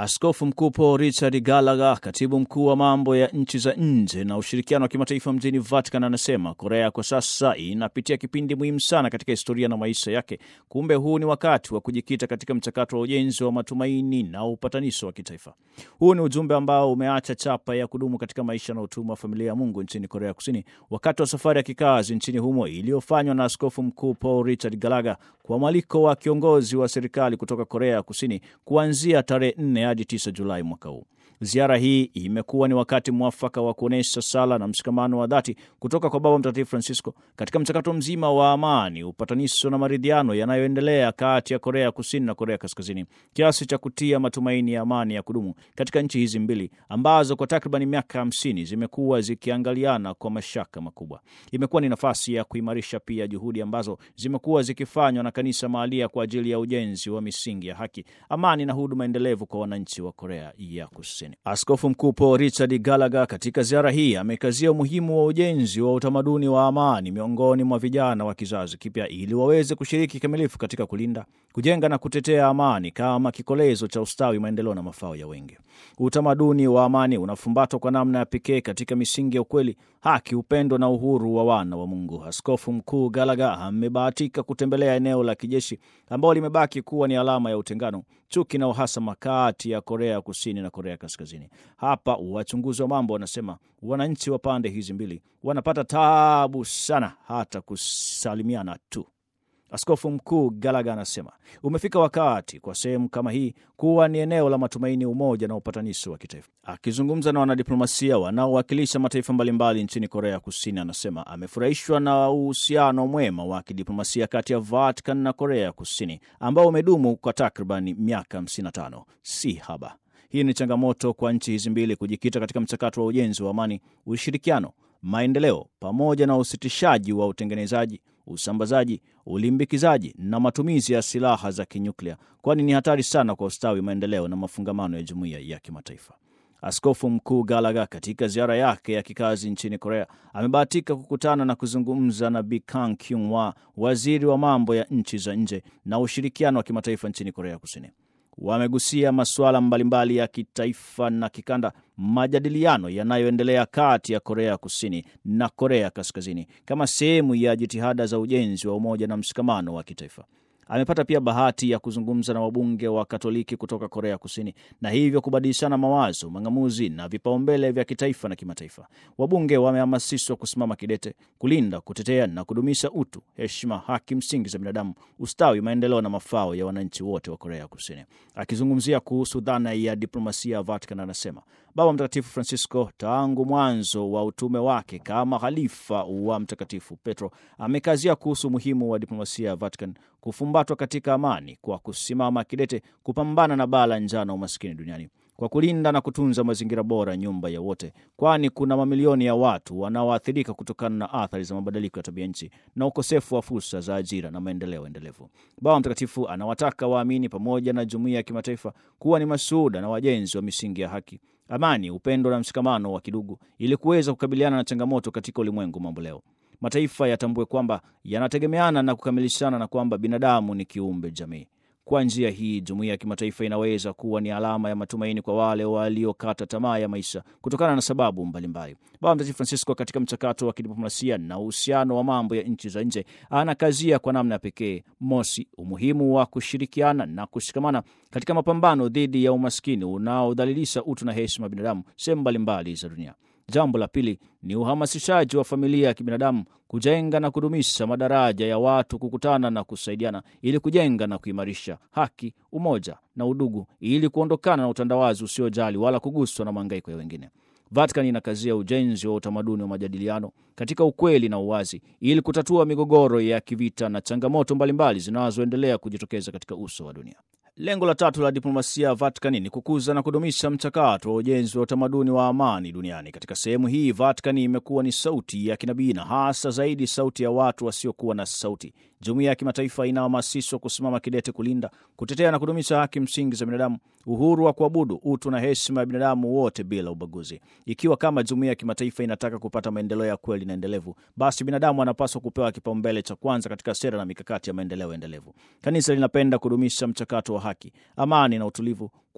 Askofu Mkuu Paul Richard Gallagher, katibu mkuu wa mambo ya nchi za nje na ushirikiano wa kimataifa mjini Vatican, anasema Korea kwa sasa inapitia kipindi muhimu sana katika historia na maisha yake. Kumbe huu ni wakati wa kujikita katika mchakato wa ujenzi wa matumaini na upatanisho wa kitaifa. Huu ni ujumbe ambao umeacha chapa ya kudumu katika maisha na utumwa wa familia ya Mungu nchini Korea Kusini wakati wa safari ya kikazi nchini humo iliyofanywa na Askofu Mkuu Paul Richard Gallagher kwa mwaliko wa kiongozi wa serikali kutoka Korea ya Kusini kuanzia tarehe 4 hadi 9 Julai mwaka huu. Ziara hii imekuwa ni wakati mwafaka wa kuonyesha sala na mshikamano wa dhati kutoka kwa Baba Mtakatifu Francisco katika mchakato mzima wa amani, upatanisho na maridhiano yanayoendelea kati ya Korea ya Kusini na Korea Kaskazini, kiasi cha kutia matumaini ya amani ya kudumu katika nchi hizi mbili ambazo kwa takriban miaka hamsini zimekuwa zikiangaliana kwa mashaka makubwa. Imekuwa ni nafasi ya kuimarisha pia juhudi ambazo zimekuwa zikifanywa na kanisa mahalia kwa ajili ya ujenzi wa misingi ya haki, amani na huduma endelevu kwa wananchi wa Korea ya Kusini. Askofu Mkuu Paul Richard Gallagher katika ziara hii amekazia umuhimu wa ujenzi wa utamaduni wa amani miongoni mwa vijana wa kizazi kipya ili waweze kushiriki kikamilifu katika kulinda, kujenga na kutetea amani kama kikolezo cha ustawi, maendeleo na mafao ya wengi. Utamaduni wa amani unafumbatwa kwa namna ya pekee katika misingi ya ukweli, haki, upendo na uhuru wa wana wa Mungu. Askofu Mkuu Gallagher amebahatika kutembelea eneo la kijeshi ambalo limebaki kuwa ni alama ya utengano, chuki na uhasama kati ya Korea ya Kusini na Korea Kaskazini. Hapa wachunguzi wa mambo wanasema wananchi wa pande hizi mbili wanapata taabu sana hata kusalimiana tu. Askofu Mkuu Gallagher anasema umefika wakati kwa sehemu kama hii kuwa ni eneo la matumaini, umoja na upatanisho wa kitaifa. Akizungumza na wanadiplomasia wanaowakilisha mataifa mbalimbali nchini Korea Kusini, anasema amefurahishwa na uhusiano mwema wa kidiplomasia kati ya Vatican na Korea Kusini ambao umedumu kwa takriban miaka 55, si haba. Hii ni changamoto kwa nchi hizi mbili kujikita katika mchakato wa ujenzi wa amani, ushirikiano, maendeleo pamoja na usitishaji wa utengenezaji usambazaji, ulimbikizaji na matumizi ya silaha za kinyuklia, kwani ni hatari sana kwa ustawi, maendeleo na mafungamano ya jumuiya ya kimataifa. Askofu Mkuu Gallagher katika ziara yake ya kikazi nchini Korea amebahatika kukutana na kuzungumza na Bi Kang Kyung-hwa, waziri wa mambo ya nchi za nje na ushirikiano wa kimataifa nchini Korea Kusini. Wamegusia masuala mbalimbali ya kitaifa na kikanda, majadiliano yanayoendelea kati ya Korea Kusini na Korea Kaskazini kama sehemu ya jitihada za ujenzi wa umoja na mshikamano wa kitaifa. Amepata pia bahati ya kuzungumza na wabunge wa Katoliki kutoka Korea Kusini na hivyo kubadilishana mawazo, mang'amuzi na vipaumbele vya kitaifa na kimataifa. Wabunge wamehamasishwa kusimama kidete kulinda, kutetea na kudumisha utu, heshima, haki msingi za binadamu, ustawi, maendeleo na mafao ya wananchi wote wa Korea Kusini. Akizungumzia kuhusu dhana ya diplomasia ya Vatican, anasema Baba Mtakatifu Francisco tangu mwanzo wa utume wake kama halifa wa Mtakatifu Petro amekazia kuhusu umuhimu wa diplomasia ya Vatican kufumbatwa katika amani kwa kusimama kidete kupambana na baa la njaa na umaskini duniani kwa kulinda na kutunza mazingira bora, nyumba ya wote, kwani kuna mamilioni ya watu wanaoathirika kutokana na athari za mabadiliko ya tabia nchi na ukosefu wa fursa za ajira na maendeleo endelevu. Baba Mtakatifu anawataka waamini pamoja na jumuiya ya kimataifa kuwa ni mashuhuda na wajenzi wa misingi ya haki, amani, upendo na mshikamano wa kidugu ili kuweza kukabiliana na changamoto katika ulimwengu mambo leo. Mataifa yatambue kwamba yanategemeana na kukamilishana na kwamba binadamu ni kiumbe jamii. Kwa njia hii jumuiya ya kimataifa inaweza kuwa ni alama ya matumaini kwa wale waliokata tamaa ya maisha kutokana na sababu mbalimbali. Baba Mtakatifu Francisco katika mchakato wa kidiplomasia na uhusiano wa mambo ya nchi za nje anakazia kwa namna ya pekee, mosi, umuhimu wa kushirikiana na kushikamana katika mapambano dhidi ya umaskini unaodhalilisha utu na heshima ya binadamu sehemu mbalimbali za dunia. Jambo la pili ni uhamasishaji wa familia ya kibinadamu kujenga na kudumisha madaraja ya watu kukutana na kusaidiana ili kujenga na kuimarisha haki, umoja na udugu ili kuondokana na utandawazi usiojali wala kuguswa na mahangaiko ya wengine. Vatican inakazia ujenzi wa utamaduni wa majadiliano katika ukweli na uwazi ili kutatua migogoro ya kivita na changamoto mbalimbali zinazoendelea kujitokeza katika uso wa dunia. Lengo la tatu la diplomasia ya Vatican ni kukuza na kudumisha mchakato wa ujenzi wa utamaduni wa amani duniani. Katika sehemu hii, Vatican imekuwa ni sauti ya kinabii na hasa zaidi sauti ya watu wasiokuwa na sauti. Jumuiya ya kimataifa inahamasishwa kusimama kidete kulinda, kutetea na kudumisha haki msingi za binadamu, uhuru wa kuabudu, utu na heshima ya binadamu wote bila ubaguzi. Ikiwa kama jumuiya ya kimataifa inataka kupata maendeleo ya kweli na endelevu, basi binadamu anapaswa kupewa kipaumbele cha kwanza katika sera na mikakati ya maendeleo endelevu. Kanisa linapenda kudumisha mchakato wa haki, amani na utulivu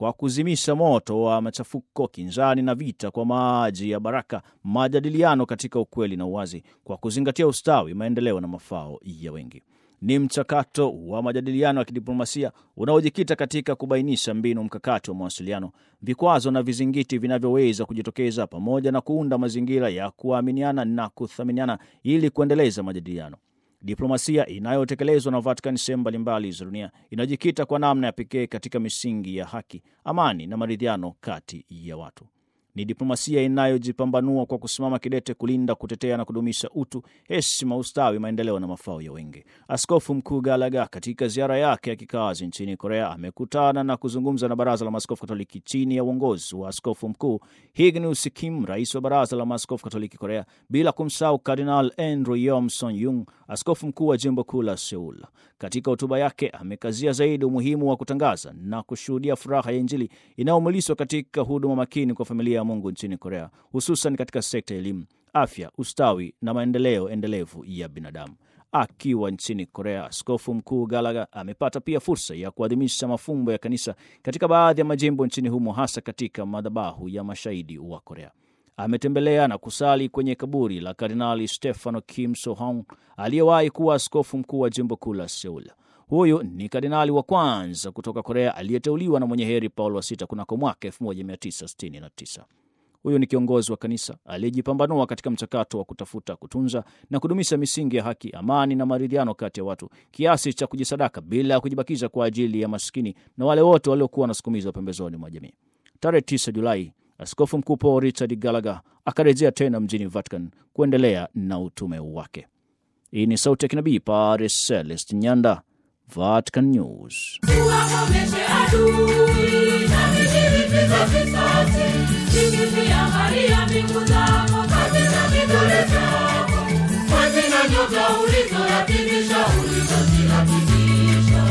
kwa kuzimisha moto wa machafuko, kinzani na vita kwa maji ya baraka, majadiliano katika ukweli na uwazi, kwa kuzingatia ustawi, maendeleo na mafao ya wengi. Ni mchakato wa majadiliano ya kidiplomasia unaojikita katika kubainisha mbinu mkakati wa mawasiliano, vikwazo na vizingiti vinavyoweza kujitokeza, pamoja na kuunda mazingira ya kuaminiana na kuthaminiana ili kuendeleza majadiliano. Diplomasia inayotekelezwa na Vatican sehemu mbalimbali za dunia inajikita kwa namna ya pekee katika misingi ya haki, amani na maridhiano kati ya watu. Ni diplomasia inayojipambanua kwa kusimama kidete kulinda, kutetea na kudumisha utu, heshima, ustawi, maendeleo na mafao ya wengi. Askofu Mkuu Gallagher katika ziara yake ya kikazi nchini Korea amekutana na kuzungumza na Baraza la Maaskofu Katoliki chini ya uongozi wa Askofu Mkuu Ignatius Kim, rais wa Baraza la Maaskofu Katoliki Korea, bila kumsahau Kardinal Andrew Yom Son Yung, askofu mkuu wa jimbo kuu la Seul. Katika hotuba yake amekazia zaidi umuhimu wa kutangaza na kushuhudia furaha ya Injili inayomuliswa katika huduma makini kwa familia ya Mungu nchini Korea, hususan katika sekta ya elimu, afya, ustawi na maendeleo endelevu ya binadamu. Akiwa nchini Korea, askofu mkuu Gallagher amepata pia fursa ya kuadhimisha mafumbo ya kanisa katika baadhi ya majimbo nchini humo, hasa katika madhabahu ya mashahidi wa Korea. Ametembelea na kusali kwenye kaburi la Kardinali Stefano Kim Sohong aliyewahi kuwa askofu mkuu wa jimbo kuu la Seul. Huyu ni kardinali wa kwanza kutoka Korea aliyeteuliwa na mwenye heri Paulo wa sita kunako mwaka 1969. Huyu ni kiongozi wa kanisa aliyejipambanua katika mchakato wa kutafuta, kutunza na kudumisha misingi ya haki, amani na maridhiano kati ya watu, kiasi cha kujisadaka bila ya kujibakiza kwa ajili ya maskini na wale wote waliokuwa wanasukumizwa pembezoni mwa jamii. Tarehe 9 Julai, Askofu Mkuu Paul Richard Gallagher akarejea tena mjini Vatican kuendelea na utume wake. Hii ni Sauti ya Kinabii, Padre Celest Nyanda, Vatican News. Tuwakomeshe adui na vijilipiza visasi, zikiziangalia mbingu zako katika kidole chako, mwezi na nyota ulizoratibisha, ulizoziratibisha.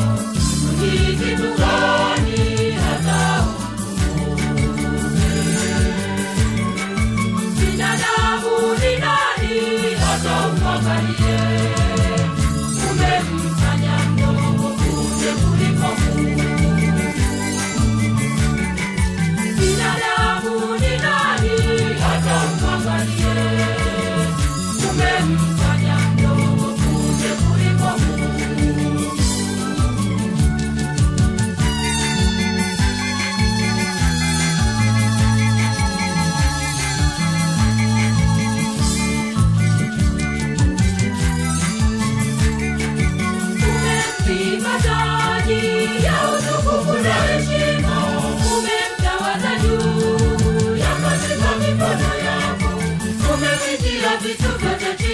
Ni kitu gani hata ukumbuke? Binadamu ni nani hata umwangalie? Umemfanya mdogo kumbe kuliko Mungu. Binadamu ni nani hata umwangalie? Umemfanya mdogo kumbe kuliko Mungu. Umempiga taji ya utukufu na heshima, umemtawaza juu ya kazi za mikono yako, umevitia vitu vyote chini